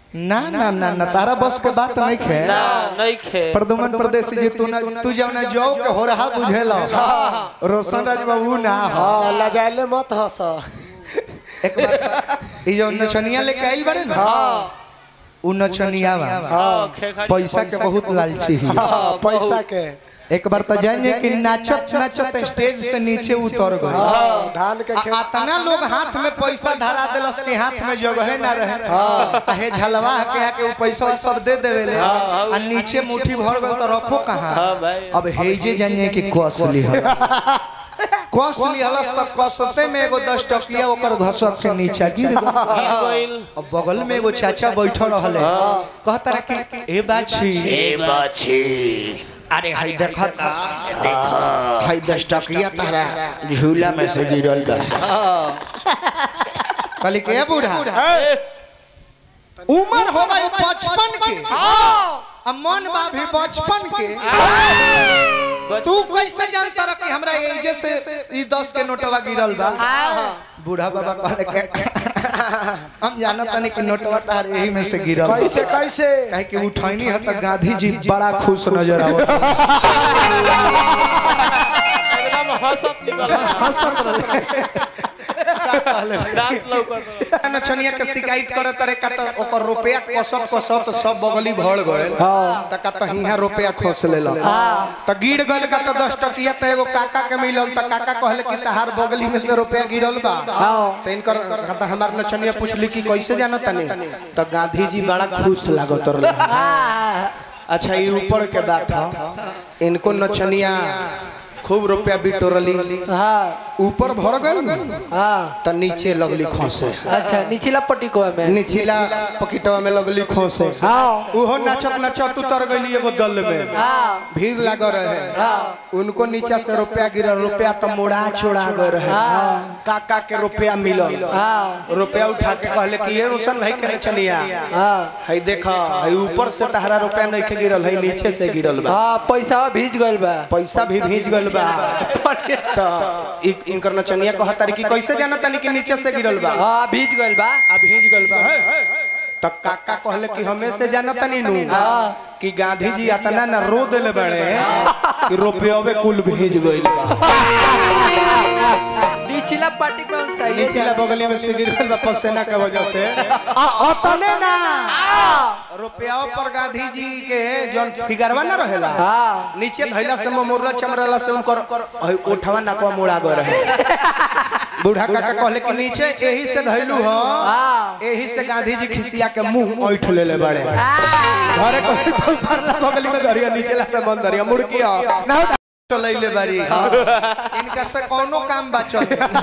ना ना ना ना तारा बस के बात नहीं खे ना नहीं खे प्रदुमन प्रदेश जी तू ना तू जब ना जो के हो रहा बुझेला रोशन राज बाबू ना हो हाँ लजाले मत हंस एक बार ई जो नचनिया लेके आइल बारे ना उ नचनिया बा हाँ, खेखड़ी पैसा के बहुत लालची है हाँ, पैसा के एक बार तो जानिए कि नाचत नाचत स्टेज से नीचे उतर गए हाँ, धान के खेत अतना लोग हाथ में पैसा धरा दिलस के हाथ में जगह ना रहे हे झलवा के आके वो पैसा सब दे देवेले आ नीचे मुट्ठी भर गल तो रखो कहाँ हाँ भाई अब हेजे जानिए कि कॉस्टली है कॉस्टली हलस तो कसते में एगो दस टकिया ओकर घसक के नीचे गिर गल गिर गइल अब बगल में एगो चाचा बैठल रहले कहता रहा कि ए बाछी ए बाछी अरे हाय देखत देखो हाय दस टकिया तारा झूला में से गिरल बा कहली के बूढ़ा उम्र हो गई बचपन के आ मन बा भी बचपन के तू कैसे जानता रह कि हमरा एजे से ई 10 के नोटवा गिरल बा बूढ़ा बाबा कहले के हम जानत नहीं कि नोटवा तार यही में से गिरल बा। कैसे कैसे काहे कि उठैनी है त गांधी जी बड़ा खुश नजर आवत एकदम हंसत निकल हंसत रहले दांत लौकत नचनिया के शिकायत करत रहे का त ओकर रुपया कसत कसत सब बगली भर गए त का त हिया रुपया खोस लेला त गिर गल का त 10 टकिया त एगो काका के मिलल त काका कहले कि तहार बगली में से रुपया गिरल बा त इनकर त हमार नचनिया पूछली कि कैसे जानत तनी त गांधी जी बड़ा खुश लागत रहे अच्छा ये ऊपर के बात है इनको नचनिया खूब रुपया बिटोरली ऊपर भर गए त नीचे लगली खोसे अच्छा निचला पट्टी को में निचला पकिटवा में लगली खोसे उहो नाचत नाचत उतर गई एगो दल में भीड़ लग रहे उनको नीचा से रुपया गिरल रुपया तो मोड़ा छोड़ा गए रहे काका के रुपया मिलल रुपया उठा के कहले कि ये रोशन भाई के नचनिया हई देखा हई ऊपर से तहरा रुपया नहीं के गिरल हई नीचे से गिरल बा हाँ पैसा भीज गइल बा पैसा भी भीज गल बा तो इ- इनकर नचनिया कहता रही कि कैसे जानत तनी कि नीचे से गिरल बा हाँ भीज गइल बा आ भीज गल बा तो काका कहले कि हमें से जानत नहीं नु कि गांधी जी अतना न रो देले बड़े कि रुपये कुल भीज गइल बा निचला पट्टी कौन सही नीचला बगली में से गिरल बा पसेना के वजह से आ अतने ना रुपया पर गांधी जी के जोन फिगरवा ना रहेला हाँ नीचे धैला से मोमुर्रा चमरला से उनकर हई ओठवा नाकवा मुड़ा गए रहे बूढ़ा काका कहले कि नीचे यही से धैलू हो हाँ यही से गांधी जी खिसिया के मुंह ऐठ लेले बड़े घरे कहले तो परला बगली में धरिया नीचे ला पे बंद धरिया मुड़किया ना हो चलैले बारी इनका से कोनो काम बचल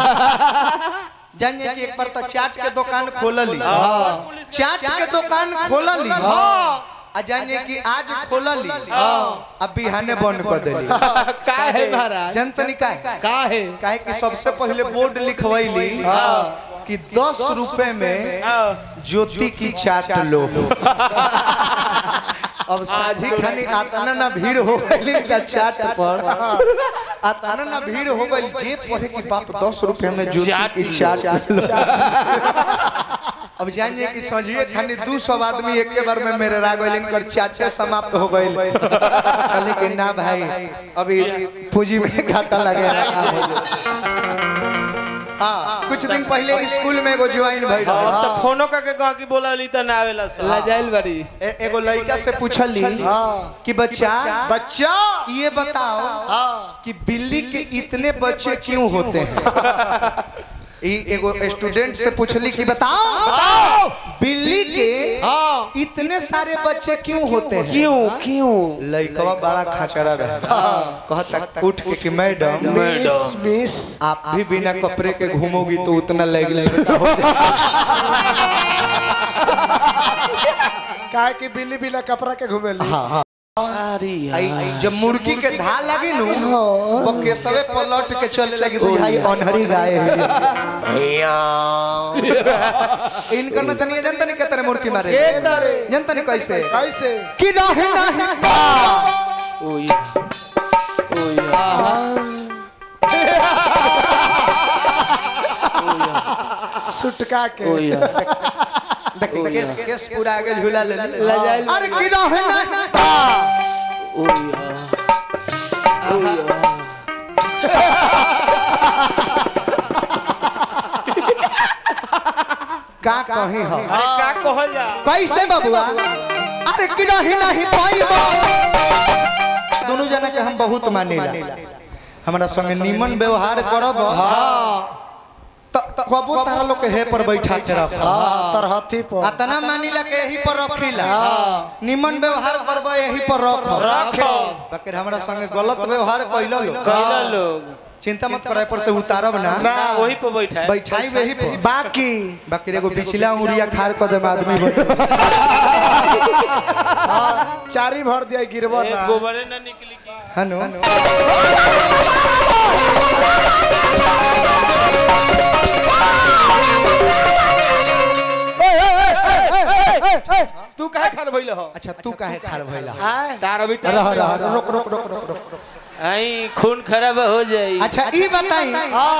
जानिए कि एक बार तो चाट के दुकान खोलली चाट के दुकान खोलली आ जानिए कि आज खोलली अब बिहाने बंद कर देली काहे महाराज जनतनी का काहे काहे कि सबसे पहले बोर्ड लिखवैली कि दस रुपए में ज्योति की चाट लो अब साझी खानी आताना ना भीड़ हो गई इनका चाट पर आताना ना भीड़ हो गई जे पढ़े कि बाप दस रुपए में ज्योति की चाट लो अब जानिए कि सजिए खानी दू सौ आदमी एक के बार में मेरे राग गइल इनकर चाटे समाप्त हो गइल कहले कि ना भाई अभी पूंजी में घाटा लगे हाँ कुछ दिन पहले स्कूल में एगो ज्वाइन भइल अब तो फोनो करके कह कि बोला ली तो ना आवेला सब लजाइल बड़ी ए- एगो लड़का से पूछली हाँ कि बच्चा बच्चा ये बताओ हाँ कि बिल्ली के इतने बच्चे क्यों होते हैं ई एगो स्टूडेंट से पूछली कि बताओ बिल्ली के हाँ इतने सारे बच्चे क्यों होते हैं क्यों क्यों लड़कवा बड़ा खाचरा रहा कहता उठ के कि मैडम मिस मिस आप भी बिना कपड़े के घूमोगी तो उतना लग लगेगा काहे कि बिल्ली बिना कपड़ा के घूमेली हाँ हाँ अरे आई- आई जब मुर्गी के धार लगी नु वो केसवे पलट के चले लगी बुझाई अनहरी गाय है इनकर न चनिए जनता नहीं कहते रे मुर्गी मारे जनता नहीं कैसे कैसे कि रहे नहीं ओए ओए सुटका के ओए देखी केस केस पूरा आगे झूला ले ले लजाइल अरे की रहे ना ओ या ओ या का कही हो अरे का कहल जा कैसे बबुआ अरे की रहे नहीं पाइबो दोनों जना के हम बहुत मानेला हमरा संगे निमन व्यवहार करब त कबो तारा लोग के हे पर बैठा के रख हाँ तरहथी पर अतना मानिला के यही पर रखिला निमन व्यवहार करब यही पर रख रखो बाकी हमरा संगे गलत व्यवहार कइलो लो कहला लोग चिंता मत करे पर से उतारब ना ना वही पे बैठा है बैठाई वही पर बाकी बाकी एगो पिछला उरिया खार क देम आदमी बन हाँ चारी भर दिया गिरबो ए, ना गोबरे ना निकली की हनु तू काहे खान भइल हो अच्छा तू काहे खार भइला आय तार अभी रह रह रह रुक रुक रुक रुक रुक आई खून खराब हो जाई अच्छा ई बताई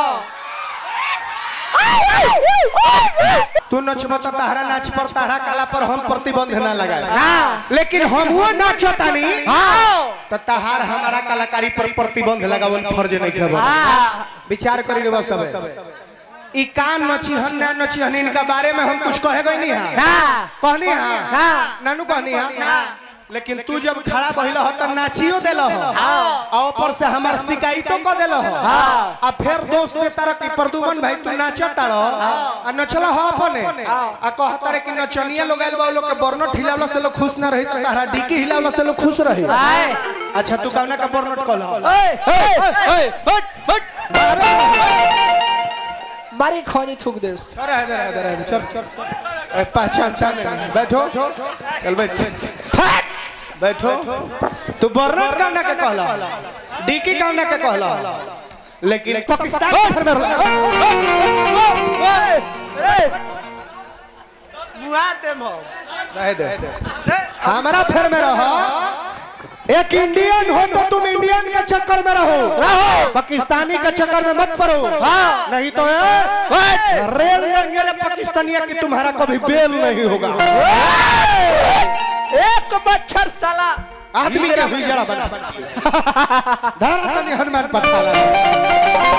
तू नचब त तहरा नाच पर तहरा कला पर हम प्रतिबंध ना लगाए लेकिन हम वो नाचतानी त तहार हमारा कलाकारी पर प्रतिबंध लगावल फर्ज नहीं खबर विचार करी रे सब ई का नची हन ना नची हन इनका बारे में हम कुछ कहे गई नहीं हां कहनी हां नानू कहनी हां लेकिन तू जब खड़ा बहिल हो त नाचियो देल हो आ ऊपर से हमार शिकायतो क देल हो आ फिर दोस्त दे तारा की प्रदुमन भाई तू नाचत तारो आ नचल हो अपने आ कह तारे कि नचनिया लोग आइल बा लोग के बर्नट हिलावला से लोग खुश ना रही त तारा डीकी हिलावला से लोग खुश रही अच्छा तू कौना का बर्नट कल हट हट मारी खोनी थूक देस रह दे रह दे रह दे चल चल ए, पहचानता नहीं बैठो चल बैठ बैठो तू बर्नट कौना के कहला डीकी कौना के कहला लेकिन पाकिस्तान के घर में मुआ देम हो रह दे हमारा फेर में रहो एक इंडियन हो तो तुम इंडियन के चक्कर में रहो रहो पाकिस्तानी के चक्कर में मत पड़ो हाँ नहीं तो ए, रेल लेंगे रे पाकिस्तानिया की तुम्हारा कभी बेल नहीं होगा एक मच्छर साला आदमी का हिजड़ा बना धारा तनी हनुमान पठाला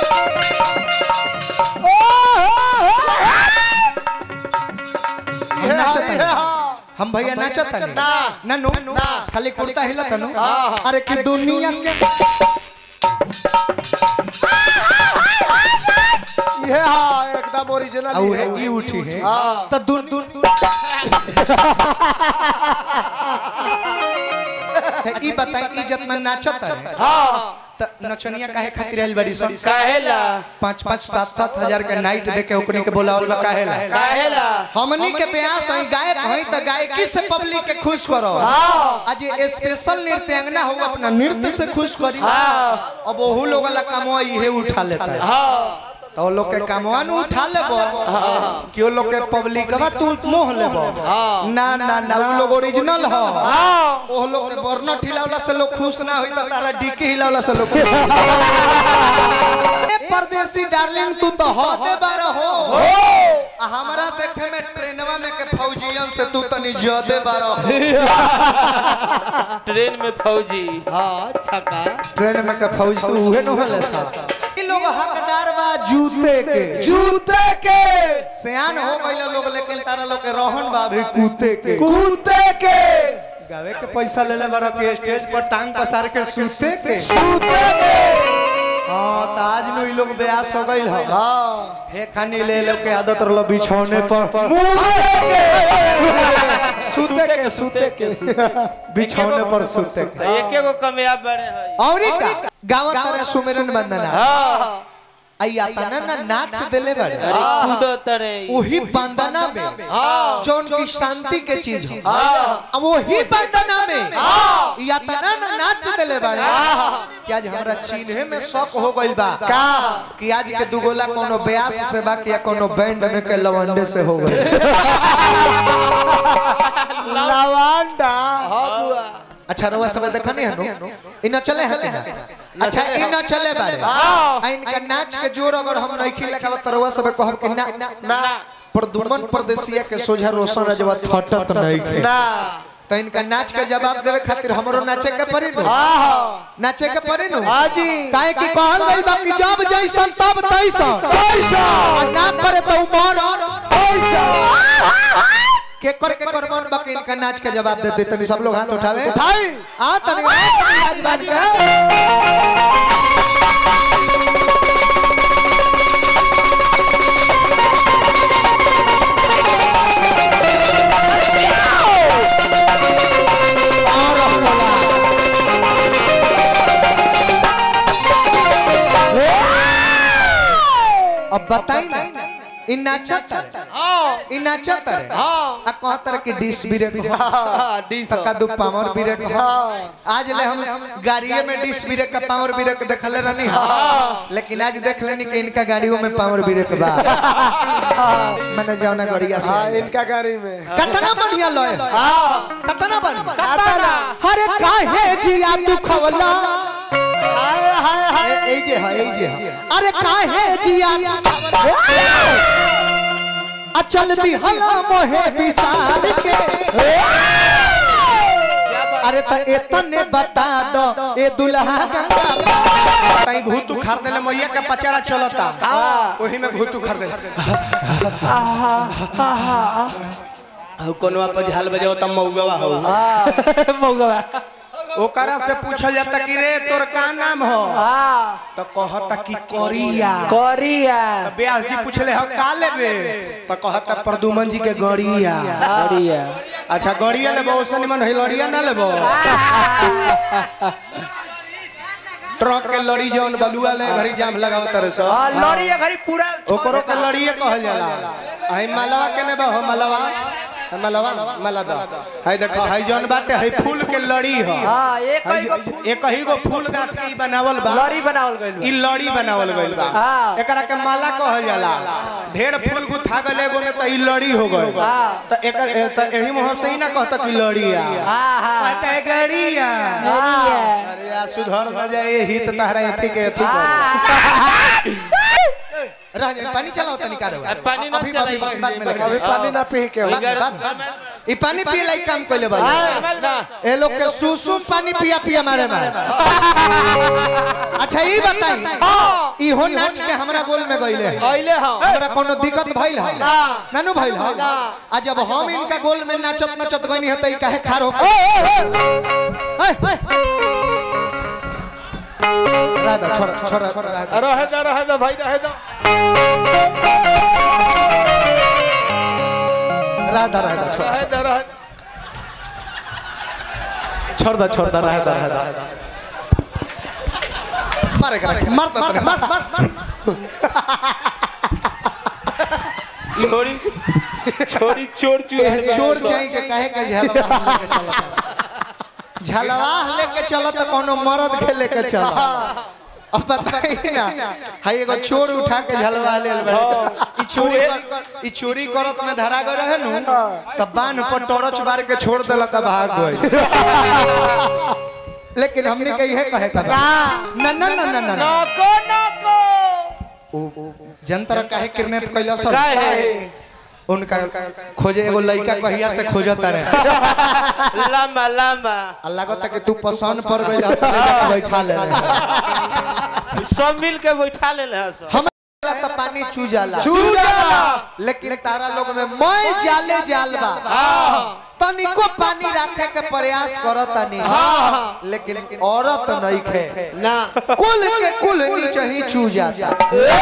हम नाचत हनी। हम भैया नाचत हनी। ना नो खाली कुर्ता हिलत नु अरे कि दुनिया के ये हाँ एकदम ओरिजिनल औ ही है है ई उठी है हाँ। त दुन दुन ई बताई ई जितना नाचत है त नचनिया काहे खातिर आइल बड़ी सन काहेला पाँच पाँच सात सात हजार के नाइट दे के ओकनी के बोलावल बा काहेला काहेला हमनी के ब्यास हई गायक हई त गायकी से पब्लिक के खुश करो आज ये स्पेशल नृत्यांगना हो अपना नृत्य से खुश करी अब ओहू लोग ला कमवा इहे उठा लेता है तो वो लोग के कमवा न उठा लेबो कि वो लोग के पब्लिक बा तू मोह लेबो ना ना ना वो लोग ओरिजिनल हो वो लोग के बर्न ठिलावला से लोग खुश ना होई त तारा डीके हिलावला से लोग खुश ए परदेसी डार्लिंग तू तो हो दे बार हो आ हमरा देखे में ट्रेनवा में के फौजियन से तू तनी ज्यादा बार हो ट्रेन में फौजी हाँ छका ट्रेन में के फौज तू उहे न होले सा ई लोग हकदार बा जूते के जूते के सियान हो गइल लोग लेकिन तारा लोग के रहन बा अभी कूते के कूते के गावे के पैसा ले ले बारा के स्टेज पर टांग पसार के सूते के सूते के हां त आज नु ई लोग ब्यास हो गइल ह हाँ हे खानी ले लोग के आदत रहल बिछौने पर सूते के सूते के बिछौने पर सूते के एक एगो कमयाब बड़े है औरी का गावत तरह सुमिरन वंदना हाँ आई आता ना ना नाच देले बाड़े अरे कूदो तरे वही बंदना में जौन की शांति के चीज हो अब वही बंदना में या तना ना नाच देले बाड़े कि आज हमरा चिन्हे में शक हो गइल बा का कि आज के दुगोला कोनो ब्यास से बा कि या कोनो बैंड में के लवंडे से हो गइल लवांडा अच्छा रउआ सब देखनी है नु इ न चले है कि ना अच्छा इ न चले बाड़े आ इनका नाच के जोर अगर हम नहीं लगावत त रउआ सब कहब कि ना ना प्रदुमन प्रदेशिया के सोझा रोशन रजवा थटत नहीं खे ना तो इनका नाच के जवाब देवे खातिर हमरो नाचे के पड़ी नु हाँ हाँ नाचे के पड़ी नु हाँ जी काहे कि कहल गइल बा कि जब जैसन तब तैसन पैसा और ना करे तो उमर पैसा के कर के कर मन बा कि इनका नाच के जवाब दे दे तनी सब लोग हाथ उठावे उठाई आ तनी आज बाज के अब बताई ना इ नाचत हाँ इ नाचत हाँ आ कहतर कि डिस बिरे हाँ डी सौ तका दू पावर बिरे आज ले हम गाड़िए में डिस बिरे का पावर बिरे के देखले रहनी हाँ लेकिन आज देख लेनी कि इनका गाड़ियों में पावर बिरे के बा मैंने जाना गड़िया से हाँ इनका गाड़ी में कतना बढ़िया लय हाँ कतना बढ़िया कतना? अरे काहे जिया तू खवला हाय हाय हाय ए ए जे है ए जे है अरे काहे जिया अचल दी हला मोहे विसार के अरे त एतने बता दो ए दुल्हा गंगा कहीं भूत उखाड़ देले मैया का पचाड़ा चलता ओही में भूत उखाड़ देले हउ कोनो आप झाल बजाओ त मौगवा हउ मौगवा ओकरा से पूछल जाता कि रे तोर का नाम हो हाँ तो कहता कि कोरिया कोरिया ब्यास जी पूछले हो का लेबे तो कहता प्रदुमन जी के गड़िया कोरिया अच्छा गड़िया लेबो ओसे निमन है लड़िया ना लेबो ट्रक के लड़ी जौन बलुआ ले घरी जाम लगाओ तरह से हाँ लॉरी ये घरी पूरा ओकरो के लड़िए कहल जाला आई मलवा के ने हो मलवा है मलवा मला दा है देखो है जौन बाटे है फूल के लड़ी हो हाँ एक है ही गो फूल- एक ही गो फूल गाथ के ई बनावल बा लॉरी बनावल गइल ई लड़ी बनावल गइल बा हाँ। एकरा के माला कहल जाला ढेर फूल गुथा गले एगो में त ई लड़ी हो गइल हाँ। त एकर ए- त एही मुंह से ही ना कहता कि लड़िया हाँ हाँ कहता है गड़िया हाँ। अरे यार सुधर हो जाए यही तो तारा एथी के एथी कर हाँ। रह जाए पानी चलाओ तनी का रहो अब पानी ना अभी- चलाई। अभी- बाद में लगा। अभी पानी ना पी के हो। बाद- बाद- ई पानी पिए लायक काम कइले बा ना ए लोग के सुसु पानी पिया पिया मारे मारे अच्छा ई बताई ई हो नाच के हमरा गोल में गइले अइले हाँ हमरा कोनो दिक्कत भइल है ना। नानू भइल है ना। आ जब हम इनका गोल में नाचत नाचत गइनी है त ई काहे खार हो राधा छोड़ छोड़ राधा रहे दो रहे दो भाई रहे दो राधा राधा छोड़ रहे दो रहे दो छोड़ दो छोड़ दो राधा राधा मारे कर मार दो तने मार मार छोड़ी छोड़ी चोर चोर चोर चाहिए के काहे के झलवा लेके चलत झलवा लेके चलत त कोनो मर्द के लेके चलत अब बताई ना हाय एगो चोर उठा के झलवा लेल बा ई चोरी कर- ई चोरी करत में धरा गए रहे नु तब बान पर टॉर्च मार के छोड़ देलक आ भाग गए लेकिन हमने के इहे कहे का बा। ना ना ना ना ना ना नको नको जनतर काहे किडनैप कैला सब काहे? उनका खोजे एगो लड़का कहिया से खोजत रहे लंबा लंबा आ लागत कि तू पसंद पड़ गई बैठा ले सब मिल के बैठा ले ले सब हम तो पानी चू जाला चू जाला। लेकिन तारा लोग में मैं जाले जाल बा तनिको पानी रखे के प्रयास करत तनी लेकिन औरत नहीं खे ना कुल के कुल नीचे ही चू जाता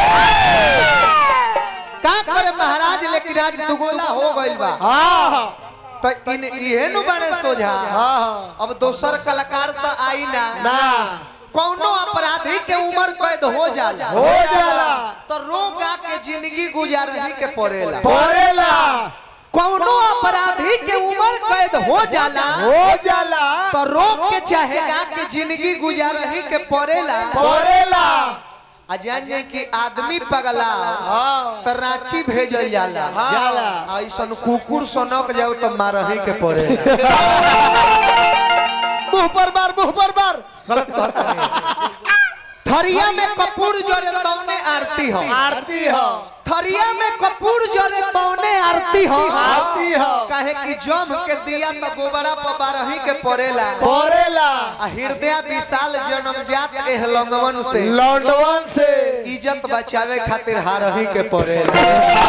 का करे महाराज लेकिन आज दुगोला हो गइल बा तो इन इहे नु बड़े सोझा अब दोसर कलाकार तो आई ना ना कौनो अपराधी के उम्र कैद हो जाला हो जाला तो रोगा के जिंदगी गुजारही के पड़ेला पड़ेला कौनो अपराधी के उम्र कैद हो जाला हो जाला तो रोक के चाहेगा कि जिंदगी गुजारही के पड़ेला पड़ेला आ जाने कि आदमी पगला हाँ तो रांची भेजल जाला जाला। ऐसन कुकुर सनक जाओ तो मारही के पड़ेला मुंह पर मार मुंह पर मार गलत कहता नहीं थरिया में कपूर जरे तौने आरती हो आरती हो थरिया में कपूर जरे तौने आरती हो आरती हो काहे कि जम के दिया तो गोबरा पर बारही के पड़ेला परेला आ हृदय विशाल जन्मजात एह लंगवन से लौंडवन से इज्जत बचावे खातिर हारही के पड़ेला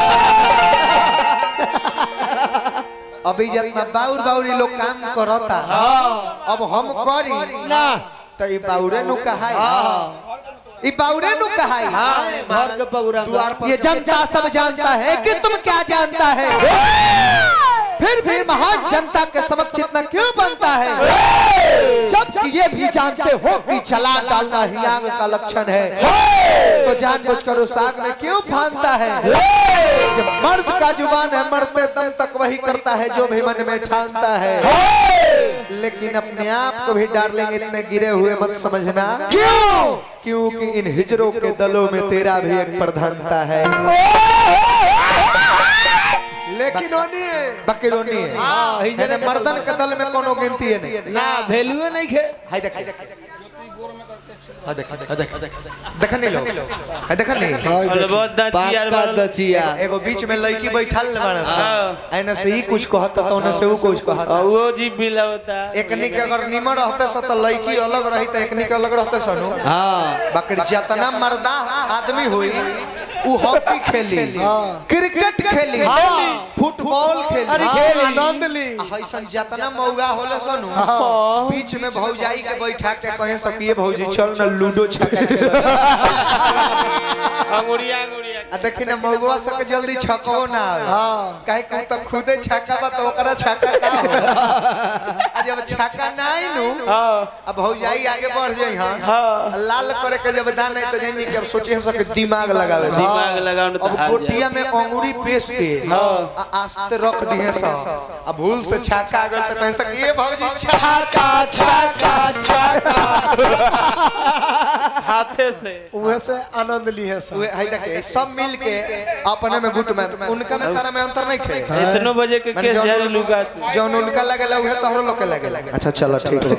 अभी जितना बाउर बाउर ई लोग काम करता अब हम करी ना तो ई बाउरे नु कहाई ई बाउरे नु कहाई घर के पगुरा द्वार पर ये जनता सब जानता है कि तुम क्या जानता है फिर भी महान जनता के समक्ष इतना क्यों बनता है जब ये भी जानते हो कि चला डालना ही आग का लक्षण है तो जानबूझकर उस आग में क्यों फानता है जब मर्द का जुबान है मरते दम तक वही करता है जो भी मन में ठानता है लेकिन अपने आप को भी डार्लिंग इतने गिरे हुए मत समझना क्यों क्योंकि इन हिजरों के दलों में तेरा भी एक प्रधानता है लेकिन ओनी बकरोनी है हाँ, हिजरे यानी के मर्दन दल के दल में कोनो गिनती है नहीं ना वैल्यू नहीं खे हाय देख हाँ देख हाँ देख देख नहीं लो हाय देख नहीं और बहुत दचिया पाका दचिया एगो बीच में लड़की बैठल बाड़ा हाँ। ऐने से ही कुछ कहता तो ओने से वो कुछ कहता और वो जी बिला होता एकनी के अगर निमन रहते सो तो लड़की अलग रही तो एकनी के अलग रहते सनु हाँ बकरी जितना मर्दा आदमी हुई उ हॉकी खेली क्रिकेट खेली फुटबॉल खेली खेली। आनंद ली ऐसा जितना मौगा होले सनु बीच में भौजाई के बैठा के कहे सकिए भौजी चल ना लूडो छक्का खेलब। अंगुड़िया अंगुड़िया आ देखी ना मौगवा सके जल्दी छकबो ना आवे हाँ काहे कहूं तो खुदे छक्का बा तो ओकरा छक्का का हो आ जब छक्का ना आई नु हाँ अब भौजाई आगे बढ़ जाई हां हाँ लाल करे के जब दान नहीं तो जानी कि अब सोचे सके दिमाग लगावे दिमाग लगाओ न तो अब हार गोटिया में अंगूरी पेश के आ आस्ते रख दिए सा अब भूल से छक्का आ गए तो कह सकिए भौजी छक्का छाका छाका हाथे से उहे से आनंद ली है सब उहे है देखे सब मिल के अपने में गुट में उनका में तारा में अंतर नहीं खे इतनो बजे के मैंने केस जौन- जारी लुगा जौन उनका लगेला उहे तोहरो लोग के लगेला अच्छा चलो ठीक है